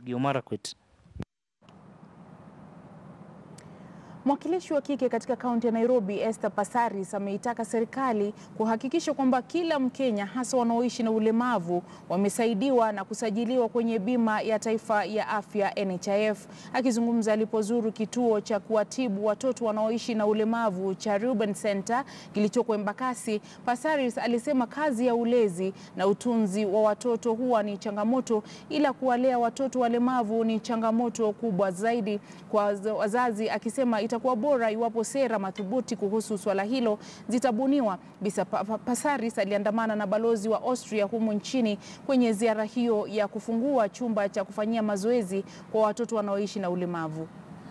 Elgeyo Marakwet. Mwakilishi wa kike katika kaunti ya Nairobi Esther Passaris ameitaka serikali kuhakikisha kwamba kila Mkenya hasa wanaoishi na ulemavu wamesaidiwa na kusajiliwa kwenye bima ya taifa ya afya NHIF. Akizungumza alipozuru kituo cha kuwatibu watoto wanaoishi na ulemavu cha Reuben Center kilichoko Embakasi, Passaris alisema kazi ya ulezi na utunzi wa watoto huwa ni changamoto, ila kuwalea watoto walemavu ni changamoto kubwa zaidi kwa wazazi, akisema itakuwa bora iwapo sera madhubuti kuhusu swala hilo zitabuniwa. Bisa Passaris aliandamana na balozi wa Austria humu nchini kwenye ziara hiyo ya kufungua chumba cha kufanyia mazoezi kwa watoto wanaoishi na ulemavu.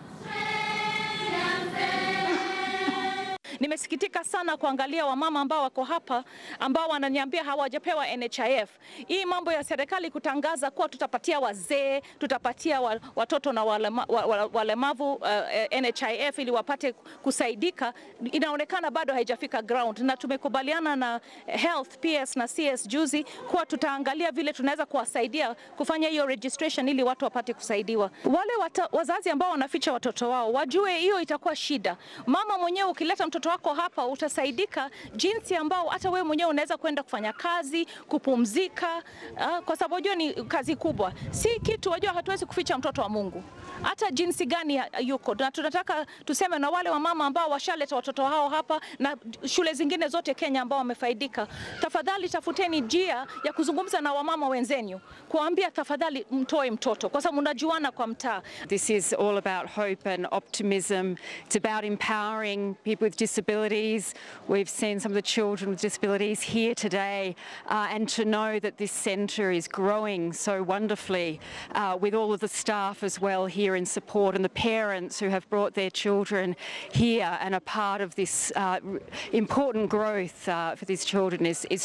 Nimesikitika sana kuangalia wamama ambao wako hapa ambao wananiambia hawajapewa NHIF. Hii mambo ya serikali kutangaza kuwa tutapatia wazee, tutapatia watoto na walema, walemavu uh, NHIF ili wapate kusaidika, inaonekana bado haijafika ground, na tumekubaliana na Health PS na CS juzi kuwa tutaangalia vile tunaweza kuwasaidia kufanya hiyo registration ili watu wapate kusaidiwa. Wale wata, wazazi ambao wanaficha watoto wao wajue hiyo itakuwa shida. Mama mwenyewe ukileta mtoto wako hapa utasaidika jinsi ambao hata wewe mwenyewe unaweza kwenda kufanya kazi, kupumzika, uh, kwa sababu unajua ni kazi kubwa, si kitu wajua, hatuwezi kuficha mtoto wa Mungu hata jinsi gani yuko, na tunataka tuseme na wale wamama ambao washaleta watoto hao hapa na shule zingine zote Kenya ambao wamefaidika, tafadhali tafuteni njia ya kuzungumza na wamama wenzenu, kuambia tafadhali mtoe mtoto, kwa sababu mnajuana kwa mtaa. This is all about hope and optimism. It's about empowering people with disabilities. We've seen some of the children with disabilities here today, uh, and to know that this centre is growing so wonderfully uh, with all of the staff as well here in support and the parents who have brought their children here and are part of this uh, important growth uh, for these children is, is